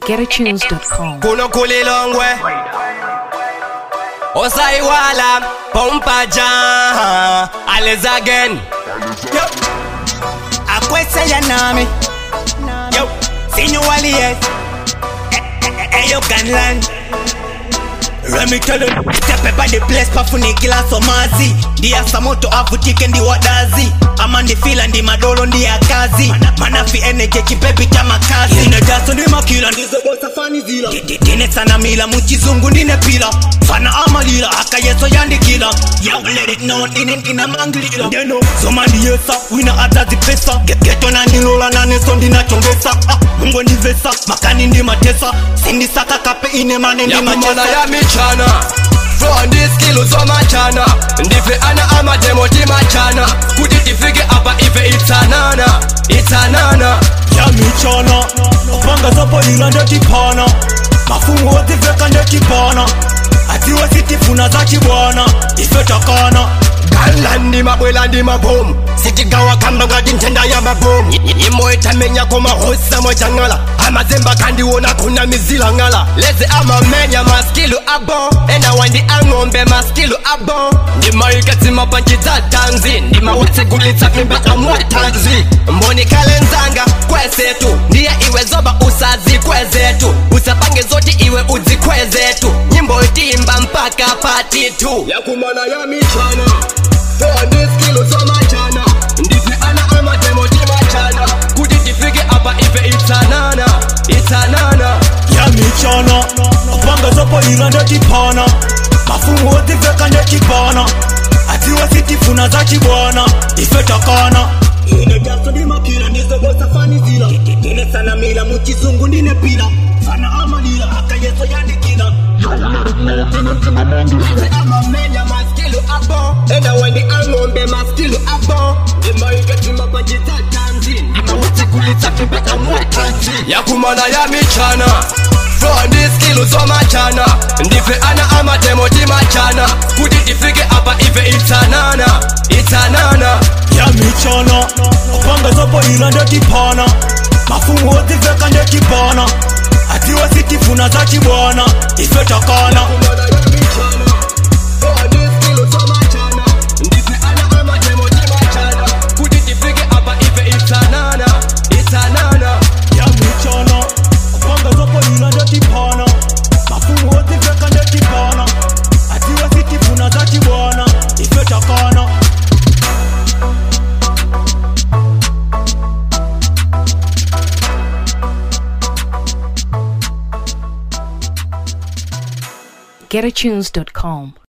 GetAtunes.com. kuno kulilongwe osaiwala pompaja ales again akwesaya nami yo sinyuwaliye eyo ganland Let me tell you, step by the place pafunikila somazi ndiyasa moto avutike ndi wadazi ama ndifila ndi madolo ndi ya kazi manafi eneje chipepi cha makazi ine jaso ndi makila ndizobosa fani zila Ndi- ndine sana mila muchizungu ndine pila fana amalila akayeso yandikila Yo, let it know ndine ndina mangilila ndeno soma ndiyesa wina atazipesa Ge- geto nandilola naneso ndinachongesa ah, mungu ndivesa makani ndimatesa sindisaka kape ine mane yakumana ndimachesa ya michana flow ndiskilu zomachana ndife ana amademo timachana kuti tifike apa ife itsanana itsanana yamichana panga zapoyila ndetipana mafumu wodziveka ndetipana atiwe sitifuna zachibwana ife takana gala ndi mabwela ndi mabomu sitigawa kamba ngati nthenda ya mabomu nyimbo itamenyako mahosa mwachang'ala amazemba kandiwona kuna mizila ng'ala leze amamenya maskilu abo ena wandi ang'ombe maskilu abo ndimaikadzima panchi dza tanzi ndimawutsigulitsa mimba amwatanzi mbonikale nzanga kwesetu ndiye iwe zoba usazi kwezetu usapange zoti iwe udzikwezetu nyimbo itimba mpaka patitu yakumana ya michana Toa ndiskilo zomachana ndife ana amademo timachana kuti tifike apa ife itsanana itsanana yamichana panga zapoyila ndetipana mafumu wodziveka ndetipana atiwe sitifuna zachibwana ife takana ine jaso ndimakila ndizobosa fani zila ndine sana mila muchizungu ndine pila fana amalila akayeso yandikila amamenya maskilu abo ena wendi ang'ombe maskilu abo ndimaiketima pajita tanzi ndimawutsikulitsa kimbeka mwatanzi yakumana ya michana flow ndiskilu zomachana ndife ana amademo timachana kuti tifike apa ife itsanana itsanana yamichana panga zapoyila ndetipana mafumu wodziveka ndetipana atiwe sitifuna zachibwana ife takana yakumana ya michana flow ndiskilu zomachana ndife ana amademo timachana kuti tifike apa ife itsanana itsanana yamichana panga zapoyila ndetipana mafumu wodziveka ndetipana atiwe sitifuna zachibwana ife takana GetAtunes.com.